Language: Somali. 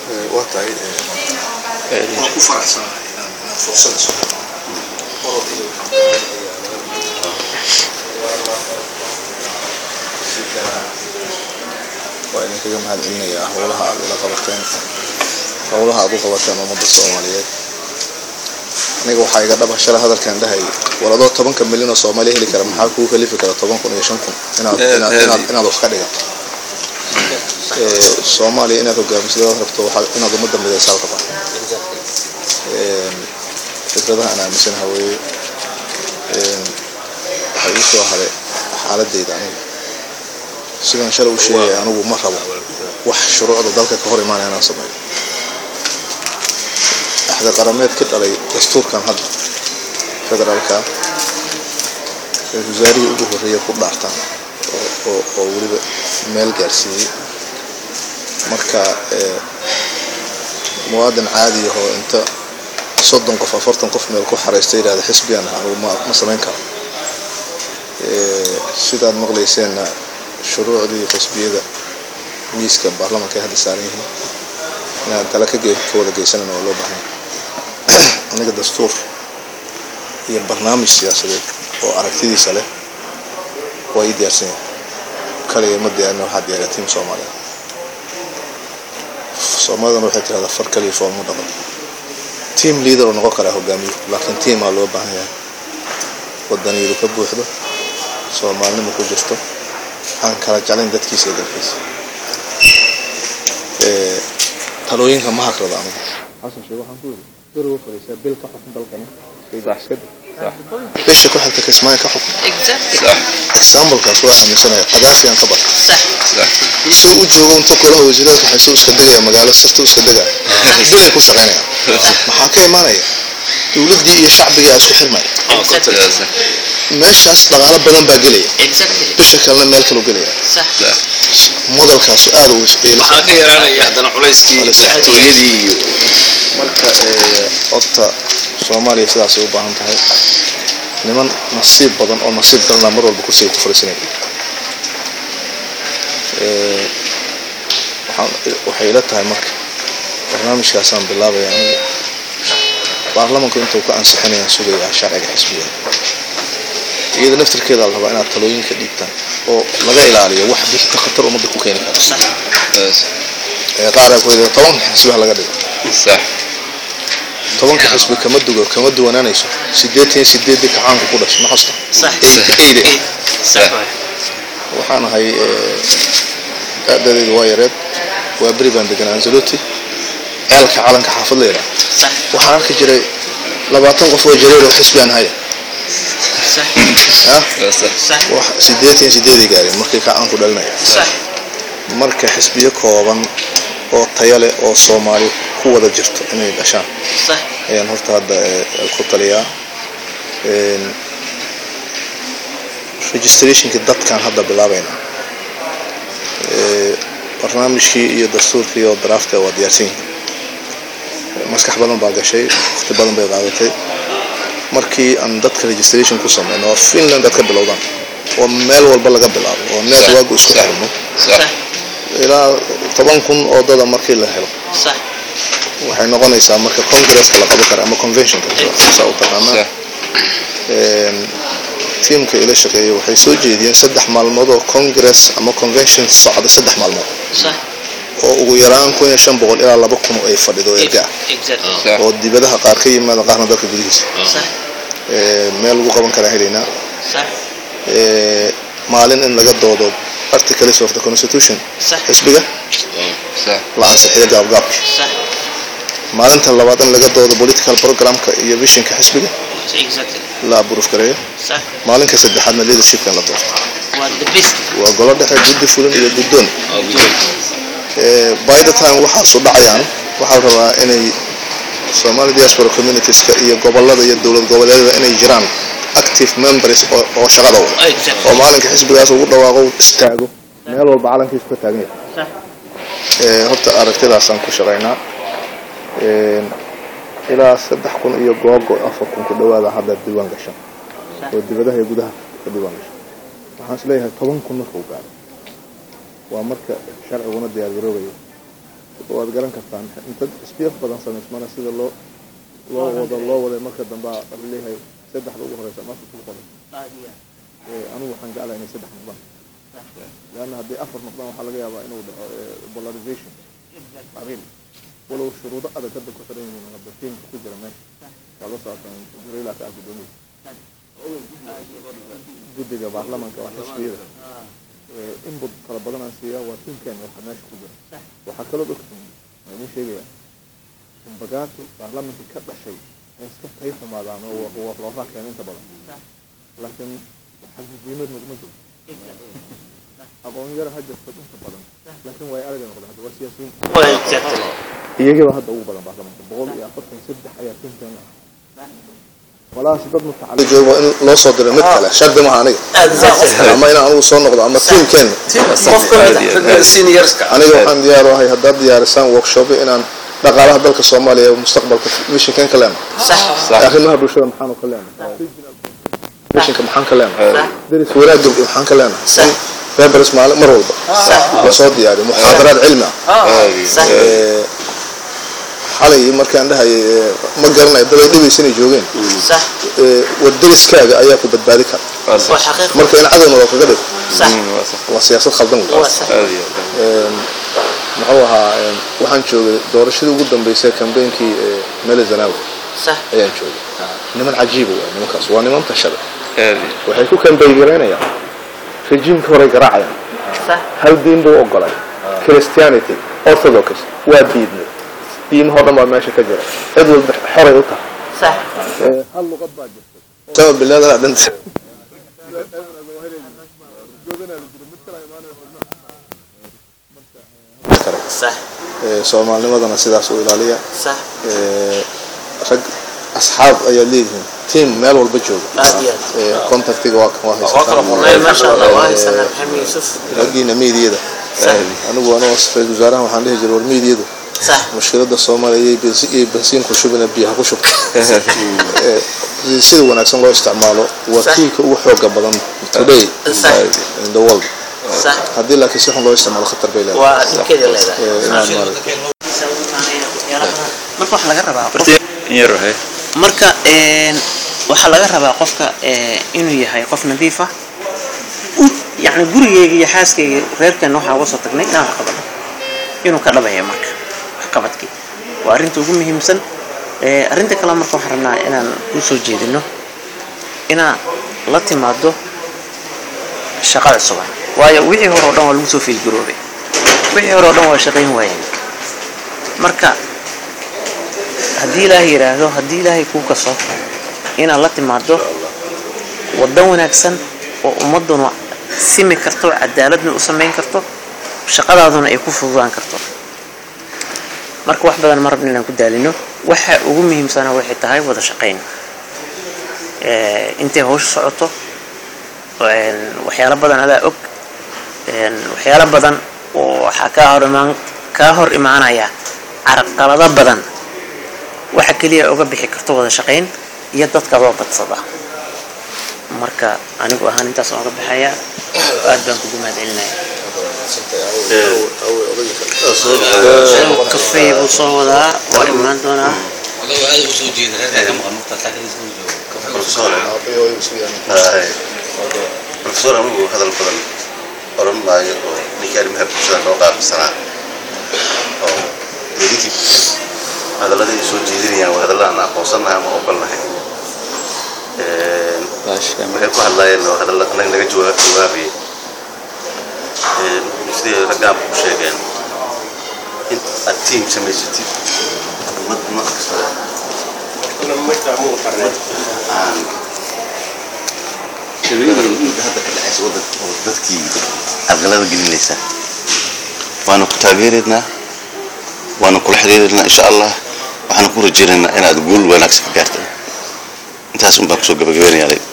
waa tahay waan ku faraxsanahay inaan inaan fursada soo helo orod iyo waa idinkaga mahad celinayaa howlaha aad ila qabateen howlaha aad u qabateen ummadda soomaaliyeed aniga waxaa iga dhaba shalay hadalkan dhahay war adoo tobanka milyan oo soomaaliya heli kara maxaa kugu kalifi kara toban kun iyo shan kun inaad inaad inaad inaad wax ka dhigato soomaaliya inaad hogaamisadad rabto waxaa inaad ummadda midaysaal rabaa fikradaha aan aaminsanaha weeye waxaa ii soo haray xaaladayda aniga sidaan shalay u sheegaya anigu ma rabo wax shuruucda dalka ka hor imaanaya inaan sameeyo axda qarameed ka dhalay dastuurkan hadda federaalka ra-isul wasaarihii ugu horreeya ku dhaartaan oo oo weliba meel gaarsiiyey marka muwaadin caadi ahoo inta soddon qof afartan qof meel ku xaraysta yidhahda xisbigan anugu ma ma samayn karo sidaad maqlayseenna shuruucdii xisbiyada miiska baarlamanka ay hadda saaran yihiin inaan tala ka ka wada geysanana waa loo baahanya aniga dastuur iyo barnaamij siyaasadeed oo aragtidiisa leh waa ii diyaarsan yahay kaliya ma diyaarin waxaa diyaariya tiim soomaaliya soomaalidana waxay tirahdaa far kaliya foolmu dhaqan tiam leader oo noqon karaa hogaamiyo laakiin tiamaa loo baahan yahay wadaniyadu ka buuxdo soomaalinima ku jirto aan kala jeclayn dadkiisa iyo dalkiisa talooyinka ma hakrada anigu xasan sheekh waxaan ku yiri garowa fadhiisaa bil ka xukun dalkani bisha ku xigta kismaayo ka xukun examplekaas waa aaminsanaya qadaafiyaan ka bar suu u joogo inta kulaha wasiirada waxaysuu iska degaya magaalo sirtuu iska degaya bilay ku shaqaynaya maxaa ka imaanaya dowladdii iyo shacbigii aa isku xirmaya meeshaas dhaqaalo badan baa gelaya bisha kalena meel kaluu gelaya modelkaasu aada u waxaa ka yaraanaya haddana culayskii madaxtooyadii iyo marka horta soomaaliya sidaasay u baahan tahay niman nasiib badan oo nasiib darana mar walba kursiga ku fariisanaya waxay ila tahay marka barnaamijkaasaan bilaabaya anigu baarlamanku intuu ka ansixinayaan sugayaa sharciga xisbiga iyada naftirkeeda la rabaa inaad talooyinka dhiibtaan oo laga ilaaliyo wax bixita khatar ummadda ku keeni kara qaar ay ku yidhi tobanka xisbiha laga dhigo tobanka xisbi kama dugo kama duwanaanayso sideetan iyo sideedii kacaanku ku dhashay ma xasta eyde waxaan ahay da'dadeedu waa yareed waa beri baan deganaa anzaloti ceelka calanka xaafad leela waxaan arki jiray labaatan qof oo jareer oo xisbi aan haya sideetan sideeday gaareen markii kacaanku dhalinaya marka xisbiyo kooban oo taya leh oo soomaali ku wada jirto inay dhashaan ayaan horta hadda ku taliyaa registrationkii dadkaan hadda bilaabayna barnaamijkii iyo dastuurkii oo drafta waa diyaarsan yihiin maskax badan baa gashay waqti badan bay qaadatay markii aan dadka registration ku sameyno oo finland aad ka bilowdaan oo meel walba laga bilaabo oo meel waagu isku xirmo ilaa toban kun oo dada markii la helo waxay noqonaysaa marka congresska la qaban kara ama conventionka saa u taqaanaa tiamka ila shaqeeya waxay soo jeediyeen saddex maalmood oo congress ama convention socda saddex maalmood oo ugu yaraan kun iyo shan boqol ilaa laba kun ay fadhido erga ah oo dibadaha qaar ka yimaada qaarna dalka gudihiisa meel lagu qaban karaa helaynaa maalin in laga doodo articles of the constitution xisbiga la ansixiyo gaabgaabki maalinta labaad in laga doodo political programka iyo visionka xisbiga la aburuuf gareeyo maalinka saddexaadna leadershipkan la doorto waa golo dhexe guddi fulin iyo guddoon by the time waxaasu dhacayaan waxaa rabaa inay somali diaspora communitieska iyo gobolada iyo dowlad goboleedyada inay jiraan active members oo shaqada wada oo maalinka xisbigaas ugu dhawaaqo istaago meel walba calankiisu ka taagan yahay horta aragtidaasaan ku shaqaynaa ilaa saddex kun iyo googo afar kun ku dhawaada hadda diiwaan gashan oo dibadaha iyo gudaha ka diiwaan gashan waxaan is leeyahay toban kun markuu gaaro waa marka sharciguna diyaar garoobayo waad garan kartaan inta isbiif badan samaysmana sida loo loo wado loo waday marka dambe aa leeyahay saddexda ugu horeysa marka ku qoray anigu waxaan jeclahay inay saddex noqdaan leanna haddii afar noqdaan waxaa laga yaabaa inuu dhaco polarization qabiil walow shuruudo adag hadda ku xiran yihiin hadda tiimka ku jira meesha waa la socotaan jibriila ka ah guddoomiye guddiga baarlamanka waa xisbiyada inbut fara badan aan siiyaa waa tiimkeena waxa meesha ku jira waxaa kaloo ogtiin waa idin sheegaya umbagaatu baarlamanka ka dhashay ay iska tay xumaadaan oo looraa keena inta badan laakiin waxaa muhiimad naguma jiro aqoon yar ha jirto inta badan laakiin way araga noqdeen hadda waa siyaasiyiin iyagiiba hadda ugu badan baarlamanka boqol iyo afartan saddex ayaa tiimkeena ah walaas dad mutacallim joogo in loo soo diro mid kale shardi maaha aniga ama inaan anigu soo noqdo ama tiimkeena aniga waxaan diyaar u ahay haddaad diyaarisaan workshop inaan dhaqaalaha dalka soomaaliya mustaqbalka mishinkan ka leenahay arrimaha bulshada maxaanu ka leenahay mishinka maxaan ka leenahay deris wanaagga maxaan ka leenahay febres maalin mar walba la soo diyaariyo muxaadaraad cilmi ah xalay markaan dhahayay ma garanayo dad ay dhibaysanay joogeen war deriskaaga ayaa ku badbaadi kara marka in cadowna loo kaga dhigo waa siyaasad khaldan wey muxuu ahaa waxaan joogay doorashadii ugu dambeysay kambeynkii mele zanawi ayaan joogay niman cajiiba waay nimankaas waa niman tashada waxay ku kambeyn garaynayaan rejiimka horay garaacayaan hal diin buu ogolay christianity orthodox waa diidnay diimahoo dhan baa meesha ka jira cid walba xoray u tahay hal luqad baa jirta sama bilaadana dhanta soomaalnimadana sidaas u ilaaliya rag asxaab ayaad leedihiin tiam meel walba jooga contactiga waa kan waa haysatanraggiina meediyada anigu anoo ra-isul wasaarahan waxaan dhihi jiray war meediyadu mushkilada soomaaliya iyo bensiin ku shubina biyaha ku shubta sida wanaagsan loo isticmaalo waa tuulka ugu xooga badan today in the world haddii laakiin si xun loo isticmaalo khatar bay marka waxaa laga rabaa marka waxaa laga rabaa qofka inuu yahay qof nadiif ah yani gurigeyga iyo xaaskayga reerkeena waxaan uga soo tagnay inaan wax qabano inuu ka dhabaya marka waxqabadkii waa arrinta ugu muhiimsan arrinta kale marka waxaan rabnaa inaan kuu soo jeedino inaa la timaado shaqa cusuba waayo wixii hore o dhan waa lagu soo fiilgaroobay wixii hore o dhan waa shaqayn waayeen marka haddii ilaahay yidhaahdo haddii ilaahay kuu kaso inaad la timaado waddan wanaagsan oo ummadduna simi karto cadaaladna u samayn karto shaqadaaduna ay ku fududaan karto marka wax badan ma rabna inaan ku daalino waxa ugu muhiimsana waxay tahay wada shaqayn intay hawsha socoto waxyaalo badan adaa og waxyaalo badan oo waxaa kaa hor imaan kaa hor imaanaya carqalado badan waxa keliya uga bixi karto wada shaqayn iyo dadka loo badsada marka anigu ahaan intaas oga baxaya aad baan kugu mahad celinaya kafey buu soo wadaa waa imaan doonaa profesor anigu hadal badan oran maayo oo ninkii arrimaha bulshada noo qaabsanaa oo ninkii hadallada ay soo jeedinayaan waa hadalla aan aqoonsanahay ama ogolnahay waxay ku hadlaayeen oo hadalla anaga naga jawaabayay sidii ragaanku ku sheegeen in aad tiim samaysatid ummad nooc kasta aan shabeeyadan dhiigga hadda ka dhexaysa waddanka oo dadkii carqalada gelinaysa waana ku taageeraynaa waana kula xiriiraynaa insha allah waxaana ku rajaynaynaa inaad guul wanaagsan ka gaarta intaas un baan kusoo gabagabaynayaa